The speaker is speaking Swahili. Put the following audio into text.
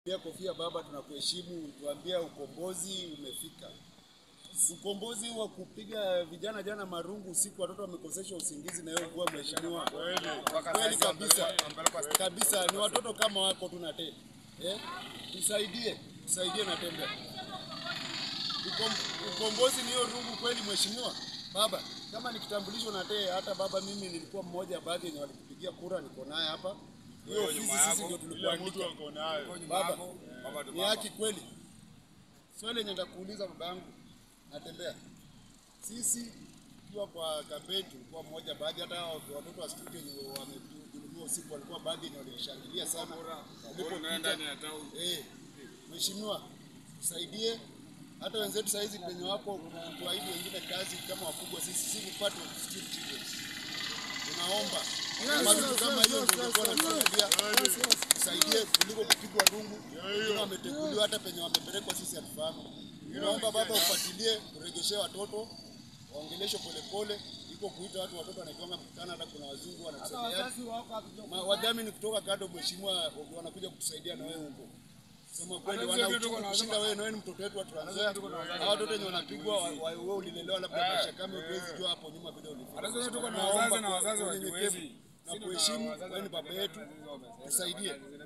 Pia kofia baba, tunakuheshimu, tuambia ukombozi umefika. Ukombozi wa kupiga vijana jana marungu usiku, watoto wamekoseshwa usingizi na hiyo mvua, mheshimiwa. Kweli kabisa kabisa, ni watoto kama wako tu na tena eh, tusaidie tusaidie na tembe. Ukom, ukombozi ni hiyo rungu kweli, mheshimiwa baba. Kama ni kitambulisho na tee, hata baba, mimi nilikuwa mmoja baadhi yenye walikupigia kura, niko naye hapa. Hiyo ofisi sisi ndio tulikuandika baba, ni haki kweli. Swali lenye nitakuuliza baba yangu, natembea sisi tukiwa kwa kampeni tulikuwa mmoja, baadhi hata hao watoto wa studio wenye wamedhulumiwa usiku walikuwa baadhi ni walishangilia sana ulipopita. Eh, mheshimiwa tusaidie, hata wenzetu saa hizi penye wapo tuahidi wengine kazi kama wakubwa, sisi si kupata security children. Tunaomba kama vitu kama hiyo ndio ungekuwa unatusaidia, tusaidie kuliko kupigwa rungu. Wengine wameteguliwa hata penye wamepelekwa sisi hatufahamu. Tunaomba baba ufuatilie, turegeshe watoto waongeleshwe polepole, iko kuita watu watoto wanakiwanga mkutano, hata kuna wazungu wanatusaidia Ma- wadhamini kutoka kado, mheshimiwa, wanakuja kutusaidia na wewe huko. Sema kweli, wana uchungu kushinda wewe, na wewe ni mtoto wetu wa Trans Nzoia. Hao watoto wenye wanapigwa, wa- wa- wewe ulilelewa labda maisha kama huwezi jua hapo nyuma vile ulifanya. Hata sisi tuko na Tunaomba wazazi na kwa wazazi unyenyekevu hawajiwezi. na kuheshimu, wewe ni baba yetu, tusaidie.